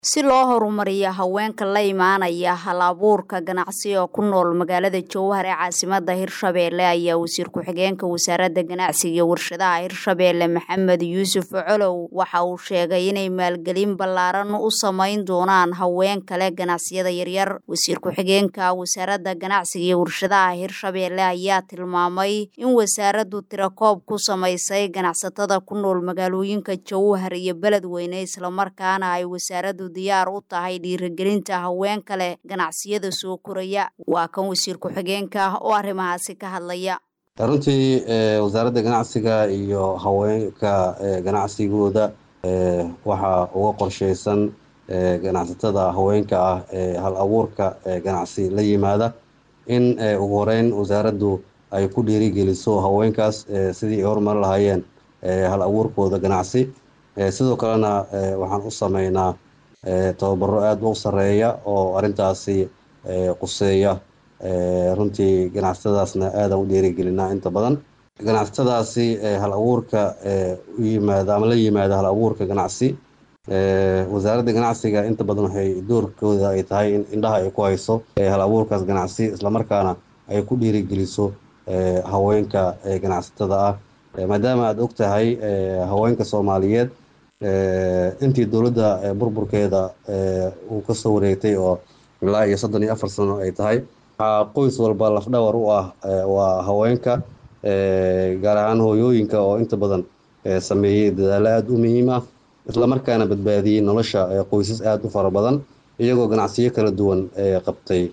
si loo horumariyo haweenka la imaanaya hal-abuurka ganacsi oo ku nool magaalada jowhar ee caasimada hirshabeelle ayaa wasiir ku-xigeenka wasaaradda ganacsiga iyo warshadaha hirshabeelle maxamed yuusuf colow waxa uu sheegay inay maalgelin ballaaran u samayn doonaan haween kale ganacsiyada yaryar wasiir ku-xigeenka wasaaradda ganacsiga iyo warshadaha hirshabeelle ayaa tilmaamay in wasaaraddu tirakoob ku samaysay ganacsatada ku nool magaalooyinka jowhar iyo beledweyne islamarkaana ay wasaaraddu diyaar u tahay dhiirigelinta haween kale ganacsiyada soo koraya waa kan wasiir ku-xigeenka oo arrimahaasi ka hadlaya runtii wasaaradda ganacsiga iyo haweenka ganacsigooda waxaa uga qorsheysan ganacsatada haweenka ah ee hal abuurka ganacsi la yimaada in ugu horeyn wasaaraddu ay ku dhiirigeliso haweenkaas sidii ay horumari lahaayeen hal abuurkooda ganacsi sidoo kalena waxaan u sameynaa tababaro aada u sareeya oo arrintaasi quseeya runtii ganacsatadaasna aadaan u dhiirigelinaa inta badan ganacsatadaasi hal abuurka u yimaada ama la yimaada hal abuurka ganacsi wasaaradda ganacsiga inta badan waxay doorkooda ay tahay in indhaha ay ku hayso hal abuurkaas ganacsi islamarkaana ay ku dhiirigeliso haweenka ganacsatada ah maadaama aada og tahay haweenka soomaaliyeed intii dowladda burburkeeda uu kasoo wareegtay oo ilaa iyo soddon iyo afar sano ay tahay waxaa qoys walba lafdhawar u ah waa haweenka gaar ahaan hooyooyinka oo inta badan sameeyey dadaalo aada u muhiim ah islamarkaana badbaadiyey nolosha qoysas aada u fara badan iyagoo ganacsiyo kala duwan qabtay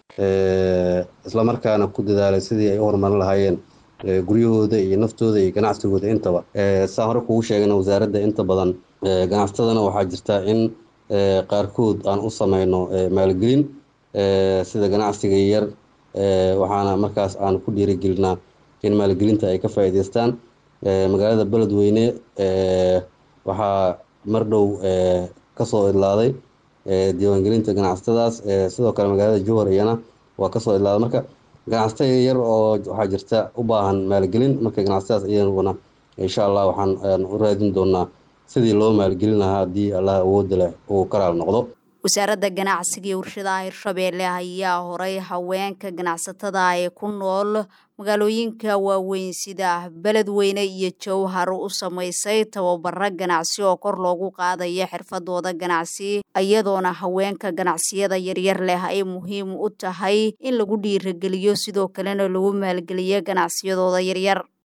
islamarkaana ku dadaalay sidii ay u horumarin lahaayeen guryahooda iyo naftooda iyo ganacsigooda intaba saa hore kugu sheegana wasaaradda inta badan ganacsatadana waxaa jirta in qaarkood aan u sameyno maalgelin sida ganacsiga yar waxaana markaas aan ku dhiirigelinaa in maalgelinta ay ka faa'iideystaan magaalada beledweyne waxaa mar dhow kasoo idlaaday diiwaangelinta ganacsatadaas sidoo kale magaalada jowhar iyana waa kasoo idlaaday marka ganacsatada yar oo waxaa jirta u baahan maalgelin marka ganacsatadaas iyaguna insha allah waxaan u raadin doonaa sidii loo maalgelin lahaa haddii allah awoodda leh uu ka raal noqdo wasaaradda ganacsiga iyo warshadaha hirshabeelle ayaa horay haweenka ganacsatada ee ku nool magaalooyinka waaweyn sida beledweyne iyo jowhar u samaysay tababaro ganacsi oo kor loogu qaadayo xirfadooda ganacsi iyadoona haweenka ganacsiyada yaryar leh ay muhiim u tahay in lagu dhiirageliyo sidoo kalena lagu maalgeliyo ganacsiyadooda yaryar